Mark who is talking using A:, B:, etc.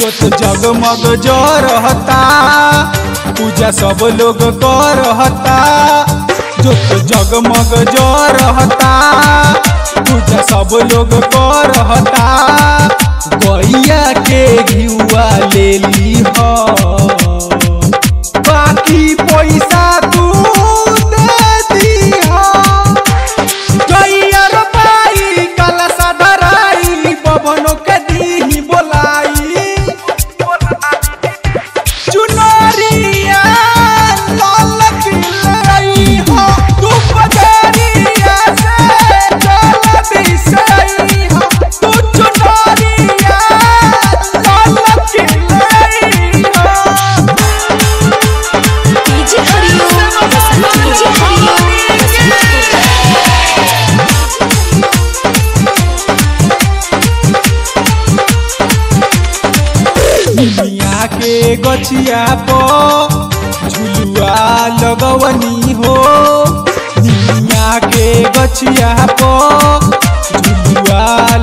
A: जोत जगमग जो रहता पूजा सब लोग कर रहता जोत जगमग जो रहता पूजा सब लोग कर रहता गैया के घिउआ ले ली हो बाकी पैसा तू दे दी हो गैया रोपाई कलसा धराई पवनों के दी बोलाई चुनरिया लाल किलाई हो तू बजरिया से चल बिसई हो तू चुनरिया लाल किलाई हो
B: डीजे हरिओम बसंत डीजे हरिओम
A: दुनिया के गछिया पर झुलुआ लगवनी हो दुनिया के गछिया पर झुलुआ